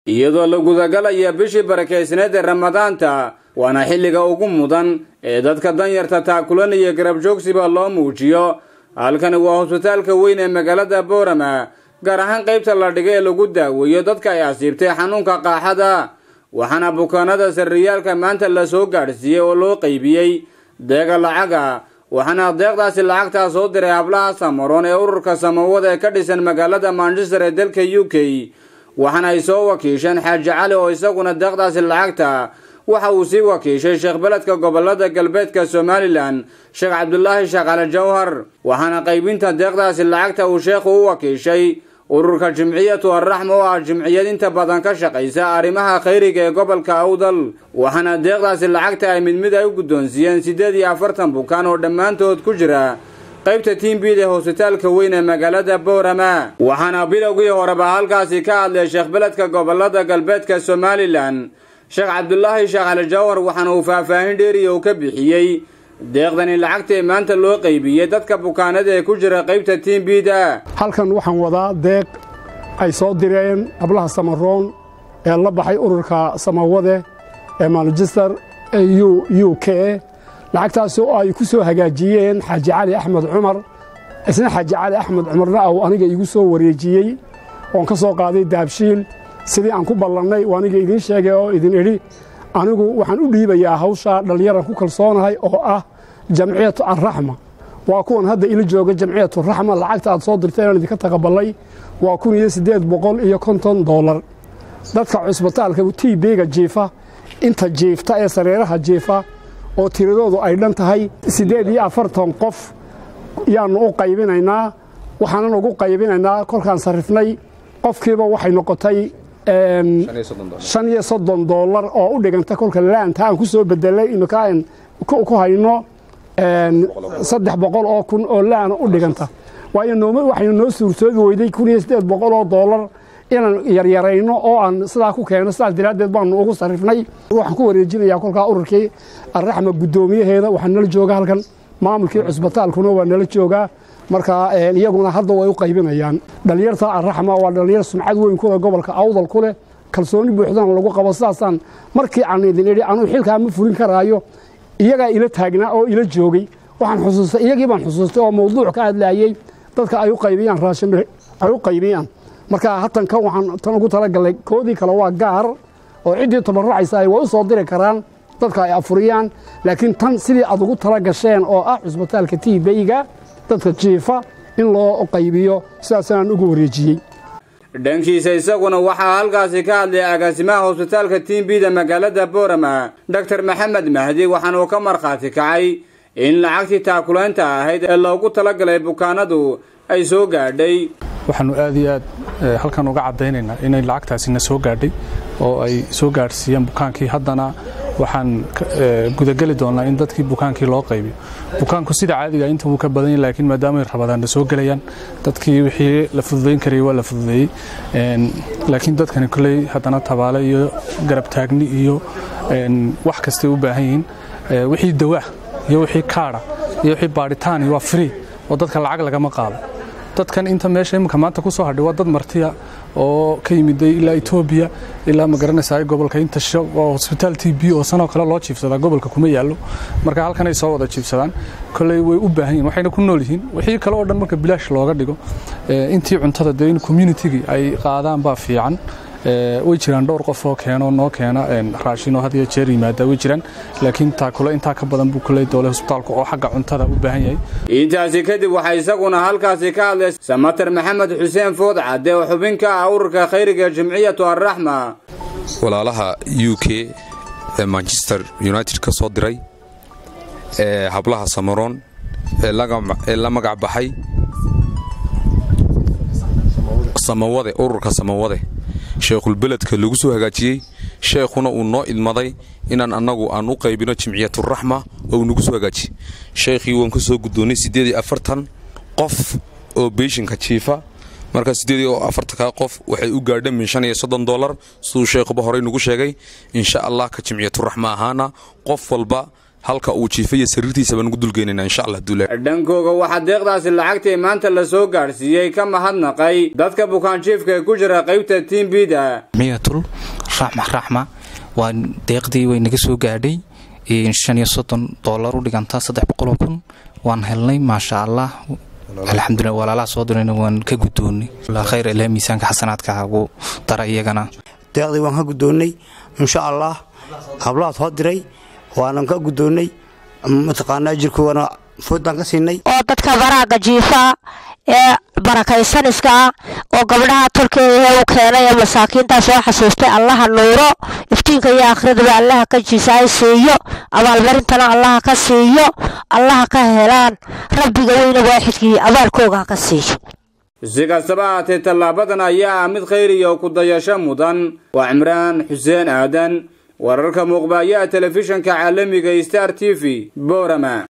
iyadoo la gudagalaya bishii barakaysneed ee ramadaanta waana xilliga ugu mudan ee dadka danyarta taakulan iyo garabjoogsiba loo muujiyo halkani waa hosbitaalka weyn ee magaalada boorama gaar ahaan qaybta la dhigay ee lagu daaweeyo dadka ay asiibtay xanuunka qaaxada waxaana bukaanada sarriyaalka maanta la soo gaadhsiiyey oo loo qaybiyey deega lacaga waxaana deeqdaasi lacagtaa soo diray hablaha samaroon ee ururka samawada ee ka dhisan magaalada manchester ee dalka u k waxaana ay soo wakiisheen xaaji cali oo isaguna deeqdaasi lacagta waxa uu sii wakiishay sheekh beledka gobolada galbeedka somalilan sheekh cabdulaahi sheekh cali jawhar waxaana qaybinta deeqdaasi lacagta uu sheekhu u wakiishay ururka jimciyatu arraxma oo ah jimciyad inta badan ka shaqaysa arrimaha khayriga ee gobolka awdal waxaana deeqdaasi lacagta ay mid mid ay u guddoonsiiyeen siddeed iyo afartan bukaan oo dhammaantood ku jira qaybta tiimbiid ee hosbitaalka weyn ee magaalada boorama waxaana bilowgii horeba halkaasi ka hadlay sheekh beledka gobolada galbeedka somalilan sheekh cabdulaahi sheekh cali jawhar waxaana uu faahfaahin dheeriya uu ka bixiyey deeqdani lacagtae maanta loo qaybiyey dadka bukaanada ee ku jira qaybta tiimbiida halkan waxaan wadaa deeq ay soo direen hablaha samaroon ee la baxay ururka samawade ee manchester ee u k lacagtaas oo ay ku soo hagaajiyeen xaaji cali axmed cumar isna xaaji cali axmed cumarna aw aniga igu soo wareejiyey oon ka soo qaaday daabshiil sidii aan ku ballannay oo aniga idiin sheegay oo idin idhi anigu waxaan u dhiibayaa hawshaa dhallinyaran ku kalsoonahay oo ah jamciyatu arraxma waa kuwan hadda ila jooga jamciyatu raxma lacagta aad soo dirtay inaan idinka taqabalay waa kun iyo siddeed boqol iyo konton doolar dadka cusbitaalka tiibeyga jiifa inta jiifta ee sareeraha jiifa oo tiradoodu ay dhan tahay siddeed iyo afartan qof yaannu u qaybinaynaa waxaanan ugu qaybinaynaa kolkaan sarrifnay qofkiiba waxay noqotay shan iyo soddon doolar oo u dhiganta kolka laanta aan ku soo bedelay imika aan ku hayno saddex boqol oo kun oo laana u dhiganta waxaynu noo suurtoobi weyday kun iyo siddeed boqol oo doolar inaan yaryarayno oo aan sidaa ku keeno sidaas daraaddeed baanu ugu sarrifnay waxaan ku wareejinayaa kolkaa ururkii arraxma guddoomiyaheeda waxaa nala jooga halkan maamulkii cusbitaalkuna waa nala joogaa marka iyaguna hadda way u qaybinayaan dhallinyarta arraxma waa dhallinyar sumcad weyn kuleh gobolka awdal ku leh kalsooni buuxdana lagu qabo sidaasaan markii aan idin idhi anuu xilkaa ma fulin karaayo iyagaa ila taagnaa oo ila joogay waxaan xusuustay iyagii baan xusuustay oo mawduuc ka hadlaayey dadka ay u qaybiyaan raashin ay u qaybiyaan marka hatan kan waxaan tan ugu talagalay koodii kale waa gaar oo ciddii tabarrucaysa ay way u soo diri karaan dadka ay afuriyaan laakiin tan sidii aad ugu tala gasheen oo ah cusbitaalka tiibeyga dadka jiifa in loo qaybiyo sidaasaan ugu wareejiyey dhankiisa isaguna waxaa halkaasi ka hadlay agaasimaha hosbitaalka tiimbiida magaalada boorama doktor maxamed mahdi waxaana uu ka markhaati kacay in lacagtii taakulaynta ahayd ee loogu talagalay bukaanadu ay soo gaadhay waxaannu aad iyo aad halkan uga caddaynaynaa inay lacagtaasina soo gaadhay oo ay soo gaadhsiiyeen bukaankii haddana waxaan gudageli doonnaa in dadkii bukaankii loo qaybiyo bukaanku sida caadiga inta wuu ka badan yahy laakiin maadaamay rabadaanna soo gelayaan dadkii wixii la fududayn karayay waa la fududeeyey laakiin dadkani kolley haddana tabaale iyo garabtaagni iyo wax kastay u baahan yihiin wixii dawaa iyo wixii kaadha iyo wixii baadhitaani waa free oo dadka lacag lagama qaado dadkan inta meesha imika maanta ku soo hadhay waa dad martiya oo ka yimiday ilaa etoobiya ilaa ma garanaysaa gobolka intasho waa hosbitaal t b oo sanoo kale loo jiifsadaa gobolka kuma yaallo marka halkan ay soo wada jiifsadaan kolley way u baahan yihin waxayna ku nool yihiin wixii kale oo dhan marka bilaash looga dhigo intii cuntada dee in communitygii ay qaadaan baa fiican way jiraan dhowr qof oo keeno noo keena raashinoo had iyo jeer yimaada way jiraan laakiin taakule intaa ka badan buu kuley doole hosbitaalku oo xagga cuntada u baahan yahay intaasi kadib waxaa isaguna halkaasi ka hadlay samater maxamed xuseen food cadde oo xubin ka ah ururka khayriga jimciyatu arraxma walaalaha u k ee manchester united ka soo diray ee hablaha samaroon ee la magac baxay samawade ururka samawade sheekhulbeledka lagu soo hagaajiyey sheekhuna uu noo idmaday inaan annagu aan u qaybino jimciyaturaxma oo uu nagu soo hagaajiyey sheekhii waan ka soo guddoonnay siddeed iyo afartan qof oo beyshinka jiifa marka siddeed iyo afartanka qof waxay u gaadheen min shan iyo soddon dollar siduu sheekhuba horey nagu sheegay insha allah ka jimciyaturaxma ahaana qof walba halka uu jiifaya sariirtiisa baan ugu dulgeynayna insha allah duula dhankooga waxaa deeqdaasi lacagtii maanta la soo gaadhsiiyey ka mahadnaqay dadka bukaanjiifka ee ku jira qaybta tiimbida miyatul raxma raxma waa deeqdii way naga soo gaadhay shan iyo soddon doolar u dhiganta saddex boqoloo kun waan helnay maasha allah alxamdulilah walaalaha soo dirayna waan ka guddoonnay khayr ilaah miisaanka xasanaadka ugu dara iyagana deeqdii waan ka guddoonnay insha allah hablaha soo diray waanan ka guddoonnay mataqaanaa jirkoogana foodbaan ka siinay oo dadka baraaga jiifa ee barakaysaniska oo gabdhaha tolkeeda u keenay ee masaakiintaa soo xasuustay allaha nuuro iftiinka iyo akhridaba allaha ka jiisaay siiyo abaalmarintana allaha ka siiyo allaha ka helaan rabbiga weyna waaxidkii abaalkooga ha ka siiyo si kastaba haatee tallaabadan ayaa ah mid khayriya oo ku dayasho mudan waa cimraan xuseen aadan wararka muuqbaayaha telefishanka caalamiga star t v boorama